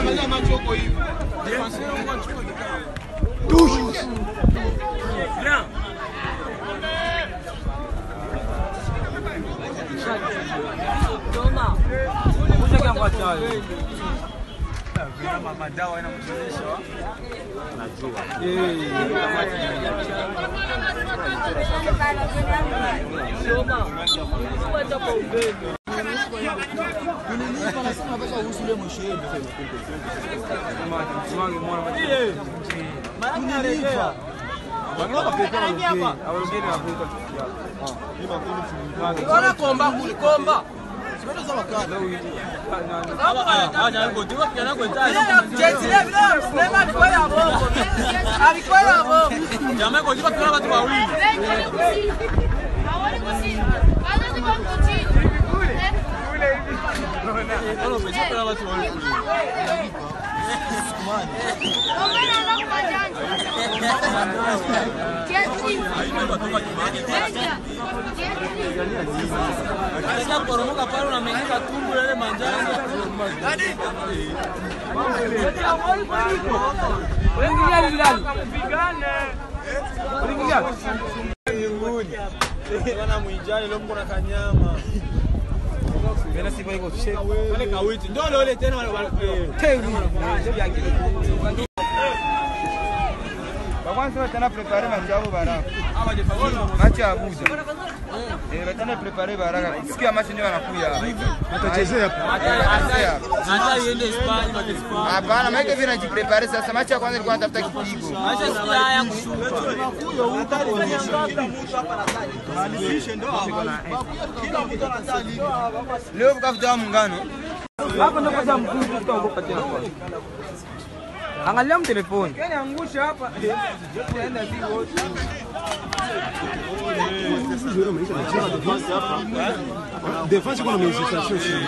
madawa inamchezesha komba komba Poromoka pale unamengeka tumbo ile manjano. Bwana mwijani leo mko na kanyama. Tena sifa iko cheki. Wale kawiti. Ndio wale wale tena wale wale. bakwanza batana prepare manjabo baraka machi ya Abuja eh batana prepare baraka sikia machi ndio wanakuya watachezea Hata iende Spain kwa Spain. hapana maana hivi najiprepare sasa machi ya kwanza ilikuwa natafuta kipigo Acha sikia haya kushuka. leo bukafuta muungano hapo ndio kwanza mkuu tutaogopa tena kwanza. Angalia mtelefoni. angusha hapa Defense kuna mhesitation chini.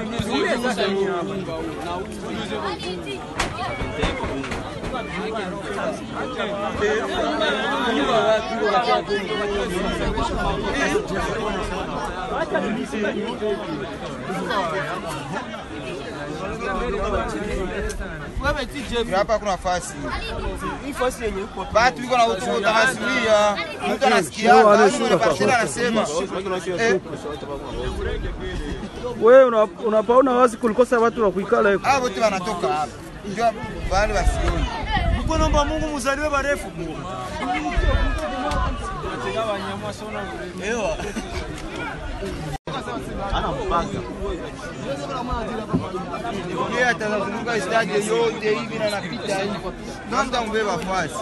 hapa kuna nafasi batu biko na ututa nasikia mtu anasikia parcela anasema eh Wewe una- unapaona wazi kulikosa watu wa kuikala huko. hao wote wanatoka hapa ndio bali wasioni Mko naomba Mungu mzaliwe barefu. Ewa. yeye atazunguka stadi yote hivi na napita hivi ndio mtambeba fasi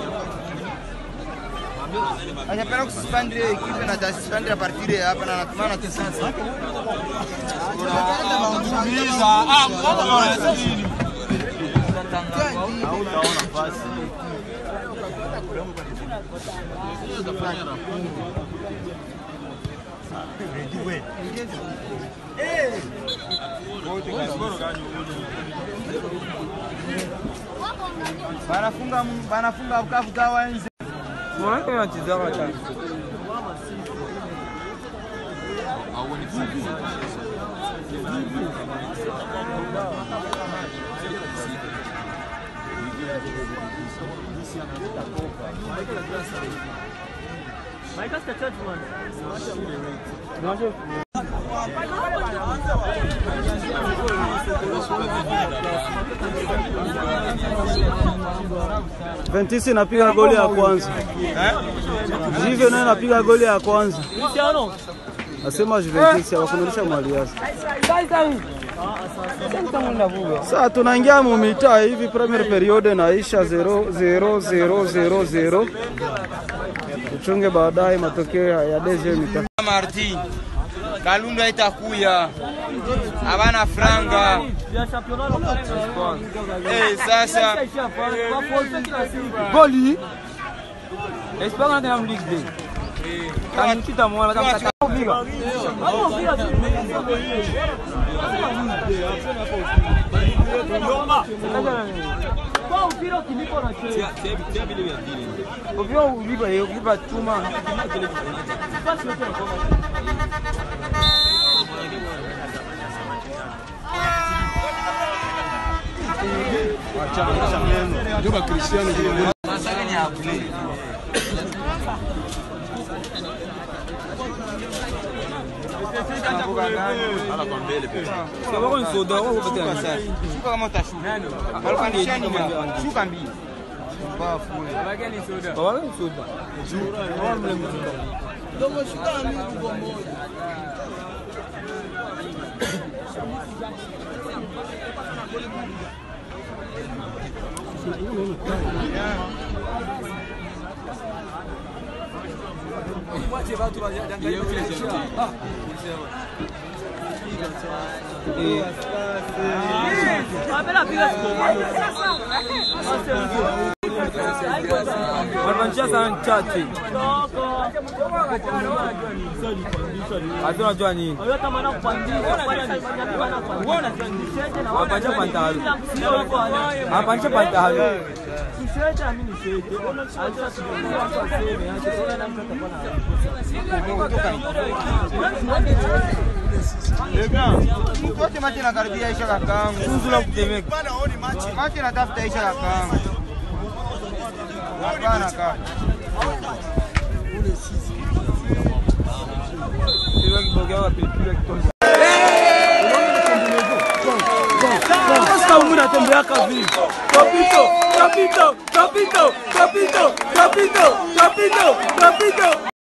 anapenda kususpendre ekipe na atasuspendre a partir ya hapa na anatumana tu sasa Ah, mbona wanaweza nini? banafunga banafunga Bukavu gawa nje Mwanamke anachezea sana. Ventisi inapiga goli ya kwanza. Jive naye anapiga goli ya kwanza. Nasema Juventus hawakununisha mali yake. Sasa tunaingia mu mitaa hivi, premier periode naisha 0 0 0 0 0. Tuchunge baadaye matokeo ya deuxième mitaa. Martin Kalundu haitakuya abana franga eh sasa Goli. Espera na Ligue 2. Kamchita mwana kama kupiga. Ovyo ulipa ulipa chuma. Ndio ba Cristiano ndio. Sio wako ni soda wako pete. Shuka kama utashuka. Walipandisha nini hapa? Shuka mbili. Bafu. Baba ni soda. Baba mle mtu. Wanapanchia sana chache. Hata unajua nini? Wanapanchia pantalo. Wanapanchia pantalo. Wote machi nakaribia isha kakangu. Tuzu la kutemeka. Machi natafuta isha kakangu. Hapana kaka. Sio kibogea wa pilipili ya kitonga. Sasa umri atembeaka vipi? Kapito, kapito, kapito, kapito, kapito, kapito, kapito.